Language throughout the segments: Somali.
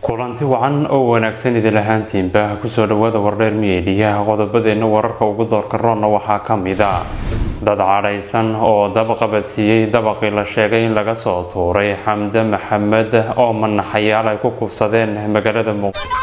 kulanti wacan oo wanaagsan idin ahaantiinba kusoo dhawaada wardheer miyeedhiyaha qodobadeena wararka ugu doorka roonna waxaa ka mid a dad cadhaysan oo dab qabadsiiyey dabaqii la sheegay in laga soo tuuray xamde maxamed oo manaxayaal ay ku kufsadeen magaalada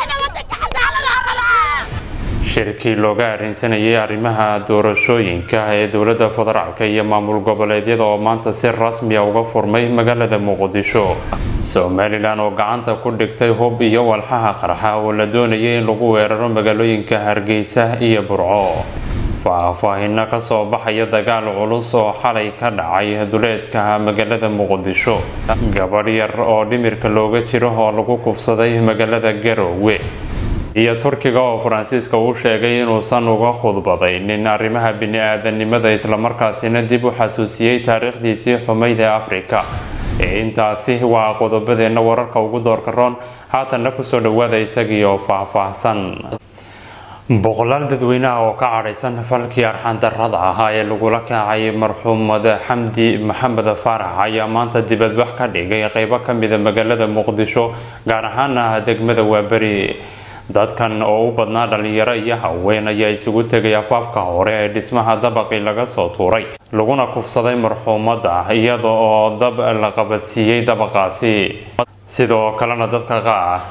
shirkii looga arrinsanayay arrimaha doorashooyinka ee dowladda federaalk iyo maamul goboleedyada oo maanta si rasmiya uga furmay magaalada muqdisho somalilan oo gacanta ku dhigtay hub iyo walxaha qarxa oo la doonayay in lagu weeraro magaalooyinka hargeysa iyo burco faahfaahino kasoo baxaya dagaal culus oo xalay ka dhacay duleedka magaalada muqdisho gabadh yar oo dhimirka looga jiro oo lagu kufsaday magaalada garoowe iyo turkiga oo faransiiska uu sheegay inuusan uga khudbadaynin arrimaha bini-aadanimada islamarkaasina dib u xasuusiyey taariikhdiisii xumayd ee afrika ee intaasi waa qodobadeena wararka ugu doorka roon haatanna kusoo dhawaada isagii oo faahfaahsan boqolaal dadweynaha oo ka cadhaysan falkii arxandarada ahaa ee lagula kacay marxuumad xamdi maxamed faarax ayaa maanta dibadbax ka dhigay qeybo kamida magaalada muqdisho gaar ahaana degmada waaberi dadkan oo u badnaa dhalinyaro iyo haween ayaa isugu tegay afaafka hore ee dhismaha dabaqii laga soo tuuray laguna kufsaday marxuumada iyada oo dab la qabadsiiyey dabaqaasi sidoo kalena dadka qaar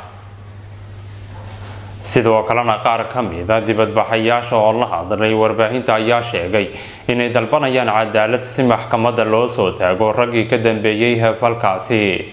sidoo kalena qaar ka mida dibadbaxayaasha oo la hadlay warbaahinta ayaa sheegay inay dalbanayaan cadaalad si maxkamada loo soo taago raggii ka dambeeyey falkaasi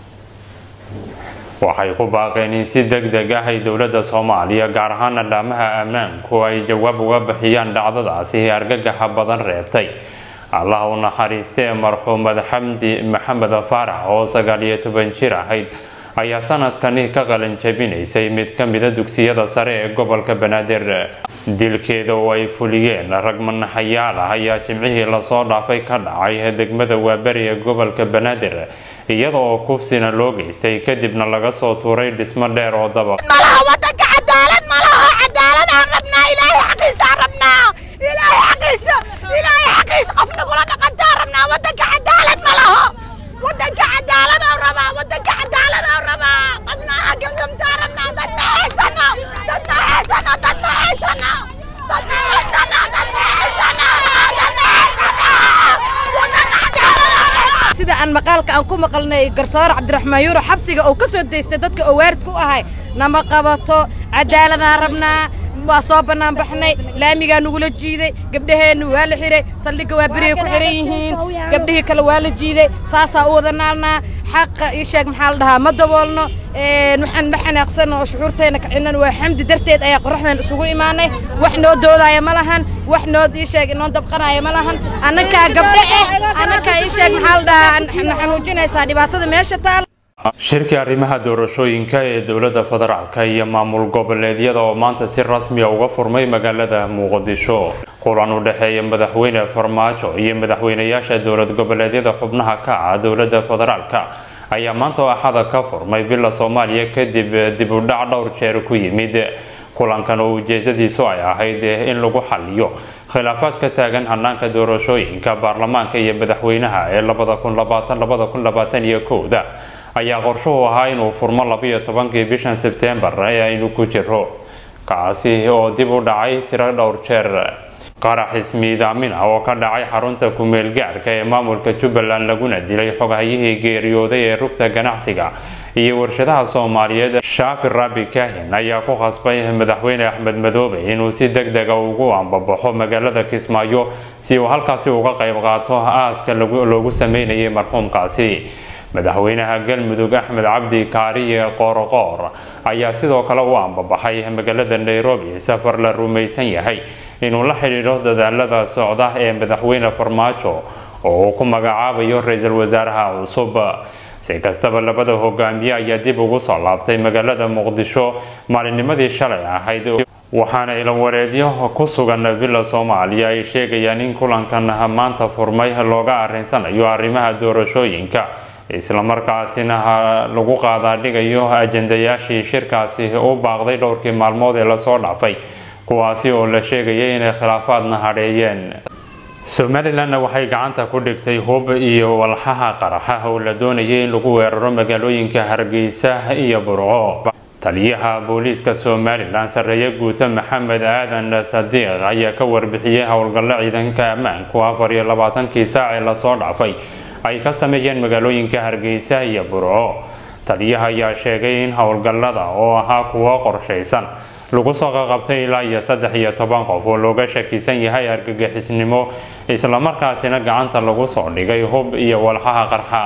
waxay ku baaqeen in si deg deg ah ay dowladda soomaaliya gaar ahaan adhaamaha ammaanku ay jawaab uga bixiyaan dhacdadaasi ee argagaxa badan reebtay allah u naxariistee marxuumad xamdi maxamed faarax oo sagaal iyo toban jir ahayd ayaa sanadkani ka qalin jabinaysay mid ka mida dugsiyada sare ee gobolka banaadir dilkeeda oo ay fuliyeen rag manaxayaal ah ayaa jimcihii lasoo dhaafay ka dhacay degmada waaberi ee gobolka banaadir iyada oo kufsina loo geystay kadibna laga soo tuuray dhismo dheer oo dabaq malaha wadanka cadaalad malaha cadaalad aan rabnaa ilaahay xaqiisa aan rabnaa ilaahay xaqiisa ilaahay xaqiisa qof nagula dhaqantaa rabnaa wadanka cadaalad malaha wadanka cadaalad aan rabaa wadanka cadaalad aan rabaa qofna xaqiisamtaa rabnaa dad ma haysano dad ma haysano dad ma haysano dad ma haysano dad ma haysano dad ma haysano wadanka cadaalad aan rabaa sida aan maqaalka aan ku maqalnay garsoore cabdiraxmaan yuuro xabsiga uu ka soo daystay dadka oo waarid ku ahay nama qabato cadaaladaan rabnaa waa soo bannaan baxnay laamigaa nugula jiiday gabdhaheennu waa la xihay saldhigga waa berigay ku xihan yihiin gabdhihii kale waa la jiiday saasaa u wada naalnaa xaqa ii sheeg maxaa la dhahaa ma daboolno waxaan la xanaaqsan oo shucuurtayna kacinan waa xamdi darteed ayaa qoraxdan isugu imaanay wax noo doodaya ma lahan wax noo ii sheeg noo dabqanaya ma lahan annakaa gabdho eh annakaa ii sheeg maxaa la dhahaa na xanuujinaysaa dhibaatada meesha taal shirkii arrimaha doorashooyinka ee dowladda federaalk iyo maamul goboleedyada oo maanta si rasmiya uga furmay magaalada muqdisho kulan u dhexeeya madaxweyne farmaajo iyo madaxweynayaasha dowlad goboleedyada xubnaha ka ah dowladda federaalk ayaa maanta oo axada ka furmay bila soomaaliya kadib dib u dhac dhowr jeer ku yimid kulankan oo ujeedadiisu ay ahayd in lagu xaliyo khilaafaad ka taagan hanaanka doorashooyinka baarlamaanka iyo madaxweynaha ee labada kun labaatan labada kun labaatan iyo kowda ayaa qorshuhu ahaa inuu furmo labiyo tobankii bishan sebtembar ee aynu ku jiro kaasi oo dib u dhacay tiro dhowr jeer qarax ismiidaamin ah oo ka dhacay xarunta kumeel gaarka ee maamulka jubbaland laguna dilay xoghayihii geeriyooday ee rugta ganacsiga iyo warshadaha soomaaliyeed shaafi raabi kaahin ayaa ku qasbay madaxweyne axmed madoobe inuu si deg dega ugu ambabaxo magaalada kismaayo si uu halkaasi uga qayb qaato aaska loogu sameynayay marxuumkaasi madaxweynaha galmudug axmed cabdi kaariye qoorqoor ayaa sidoo kale u ambabaxay magaalada nairobi safar la rumaysan yahay inuu la xidhiidho dadaalada socda ee madaxweyne farmaajo oo uu ku magacaabayo ra-iisul wasaaraha cusub si kastaba labada hogaamiye ayaa dib ugu soo laabtay magaalada muqdisho maalinnimadii shalay ahayd waxaana ilawareedyo ku sugan villa soomaaliya ay sheegayaan in kulankan maanta furmay looga arrinsanayo arrimaha doorashooyinka islamarkaasina lagu qaadaadhigayo ajandayaashii shirkaasi u baaqday dhowrkii maalmood ee lasoo dhaafay kuwaasi oo la sheegayay inay khilaafaadna hadheeyeen somalilanna waxay gacanta ku dhigtay hub iyo walxaha qaraxa oo la doonayay in lagu weeraro magaalooyinka hargeysa iyo burco taliyaha booliiska somalilan sareeye guuto maxamed aadan sadiiq ayaa ka warbixiyey howlgallo ciidanka ammaanku afar iyo labaatankii saac ee lasoo dhaafay ay ka sameeyeen magaalooyinka hargeysa iyo burco taliyaha ayaa sheegay in howlgallada oo ahaa kuwo qorshaysan lagu soo qaqabtay ilaa iyo saddex iyo toban qof oo looga shakisan yahay argagixisnimo islamarkaasina gacanta lagu soo dhigay hub iyo walxaha qarxa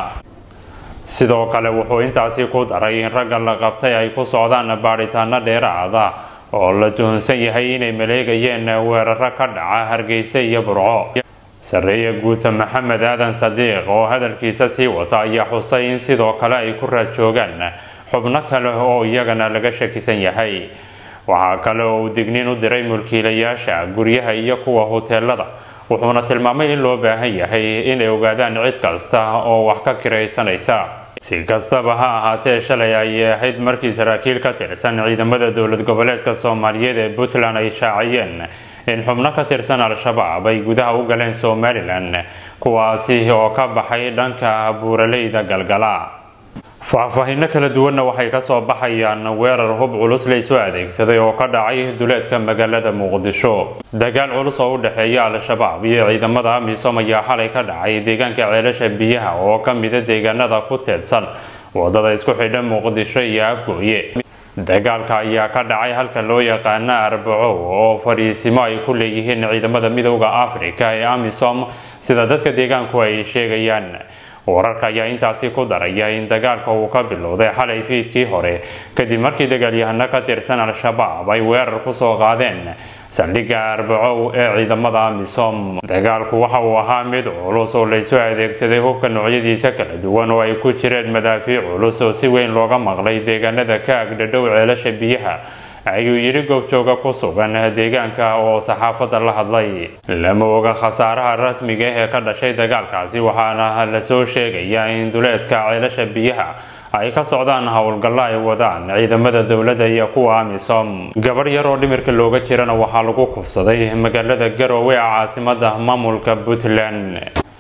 sidoo kale wuxuu intaasi ku daray in ragga la qabtay ay ku socdaan baadhitaano dheeraada oo la tuhunsan yahay inay maleegayeen weeraro ka dhaca hargeysa iyo burco sareeye guuta maxamed aadan sadiiq oo hadalkiisa sii wata ayaa xusay in sidoo kale ay ku raad joogaan xubno kale oo iyagana laga shakisan yahay waxaa kale oo uu digniin u diray mulkiilayaasha guryaha iyo kuwa hoteelada wuxuuna tilmaamay in loo baahan yahay inay ogaadaan cid kasta oo wax ka kiraysanaysa si kastaba ha ahaatee shalay ayay ahayd markii saraakiil ka tirsan ciidamada dowlad goboleedka soomaaliyeed ee puntland ay shaaciyeen in xubno ka tirsan al-shabaab ay gudaha u galeen somalilan kuwaasi oo ka baxay dhanka buuraleyda galgala faahfaahinno kala duwanna waxay kasoo baxayaan weerar hub culus laysu adeegsaday oo ka dhacay duleedka magaalada muqdisho dagaal culus oo u dhexeeya al-shabaab iyo ciidamada amisom ayaa xalay ka dhacay deegaanka ceelasha biyaha oo ka mida deegaanada ku teedsan wadada isku xidha muqdisho iyo afgooye dagaalka ayaa ka dhacay halka loo yaqaana arbaco oo fadhiisimo ay ku leeyihiin ciidamada midooda afrika ee amisom sida dadka deegaanku ay sheegayaan wararka ayaa intaasi ku daraya in dagaalka uu ka bilowday xalay fiidkii hore kadib markii dagaalyahano ka tirsan al-shabaab ay weerar kusoo qaadeen saldhigga arbacow ee ciidamada amisom dagaalku waxa uu ahaa mid culus oo laysu adeegsaday hubka noocyadiisa kala duwan oo ay ku jireen madaafiic culus oo si weyn looga maqlay deegaanada ka agdhadhow ceelasha biyaha ayuu yidhi goobjooga ku sugan deegaanka oo saxaafadda la hadlay lama oga khasaaraha rasmiga ee ka dhashay dagaalkaasi waxaana lasoo sheegayaa in duleedka ceelasha biyaha ay ka socdaan howlgallo ay wadaan ciidamada dowladda iyo kuwa amisom gabadh yar oo dhimirka looga jirana waxaa lagu kufsaday magaalada garowe ee caasimada maamulka puntland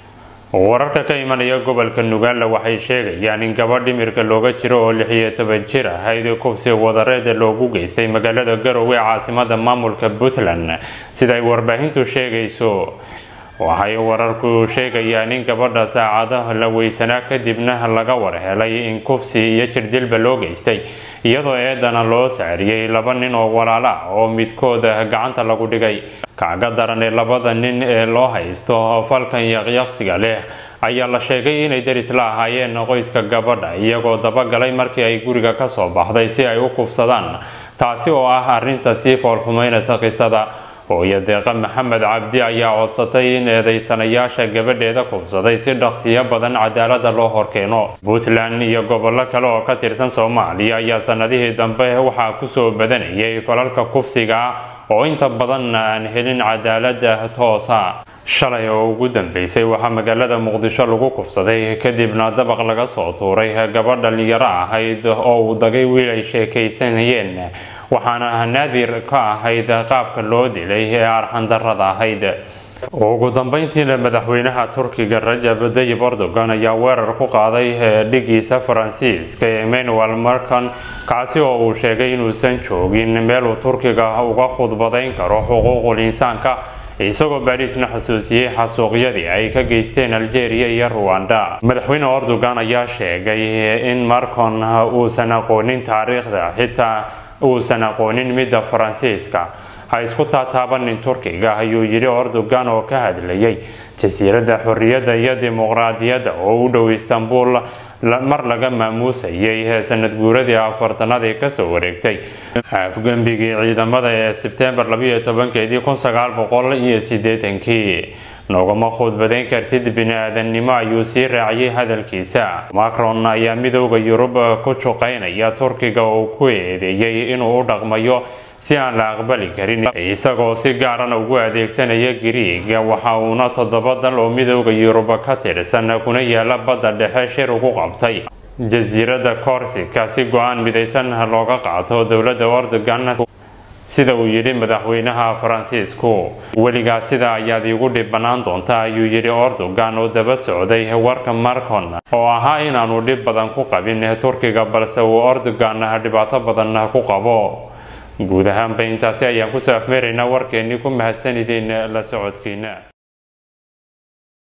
wararka ka imanaya gobolka nugaala waxay sheegayaan in gabadh dhimirka looga jiro oo lixiyo toban jir ahayd kufsi wadareeda loogu geystay magaalada garowe ee caasimada maamulka puntland sida ay warbaahintu sheegayso waxay wararku sheegayaan in gabadha saacado la weysanaa kadibna laga warhelay in kufsi iyo jirdilba loo geystay iyadoo eedana loo saariyey laba nin oo walaala oo midkooda gacanta lagu dhigay kaaga daran ee labada nin ee loo haysto falkan yaqyaqsiga leh ayaa la sheegay inay deris la ahaayeen qoyska gabadha iyagoo dabagalay markii ay guriga kasoo baxday si ay u kufsadaan taasi oo ah arrinta sii foolxumeynaysa qisada hooyo deeqa maxamed cabdi ayaa codsatay in eedeysanayaasha gabadheeda kufsaday si dhaqsiyo badan cadaalada loo horkeeno puntland iyo gobollo kale oo ka tirsan soomaaliya ayaa sanadihii dambe waxaa kusoo badanayay falalka kufsiga ah oo inta badan aan helin cadaalada toosa shalay oo ugu dambeysay waxaa magaalada muqdisho lagu kufsaday kadibna dabaq laga soo tuuray gabadh dhalinyaro ahayd oo uu dagay wiil ay sheekaysanayeen waxaana naadir ka ahayd qaabka loo dilay ee arxandarada ahayd ugu dambeyntiina madaxweynaha turkiga rajab dayib erdogan ayaa weerar ku qaaday dhigiisa faransiiska emmanuel marcon kaasi oo uu sheegay inuusan joogin meeluu turkiga uga khudbadayn karo xuquuqul insaanka isagoo baariisna xusuusiyey xasuuqyadii ay ka geysteen algeria iyo ruwanda madaxweyne erdogan ayaa sheegay in marcon uusan aqoonin taariikhda xitaa uusan aqoonin midda faransiiska ha isku taataabanin turkiga ayuu yidhi erdogan oo ka hadlayay jasiiradda xorriyadda iyo dimuqraadiyadda oo u dhow istanbul mar laga maamuusayay sanad guuradii afartanadii kasoo wareegtay afgembigii ciidamada ee sebtembar labayo tobankeedii kun sagaal boqol iyo sideetankii noogama khudbadayn kartid bini-aadannimo ayuu sii raaciyay hadalkiisa macron ayaa midooda yurub ku juqeynaya turkiga oo ku eedeeyey inuu u dhaqmayo si aan la aqbali karin isagoo si gaarana ugu adeegsanaya giriiga waxa uuna toddoba dal oo midooda yurub ka tirsan kuna yaala badda dhexe shir ugu qabtay jasiiradda korsika si go-aan midaysan looga qaato dowladda erdogan sida uu yidhi madaxweynaha faransiisku weligaa sida ayaad iigu dhib bannaan doontaa ayuu yidhi ordogan oo daba socday warka marcon oo ahaa inaanu dhib badan ku qabin turkiga balse uu ordogan dhibaato badan ku qabo guud ahaanba intaasi ayaan kusoo afmeeraynaa warkeennii ku mahadsanideen la socodkiina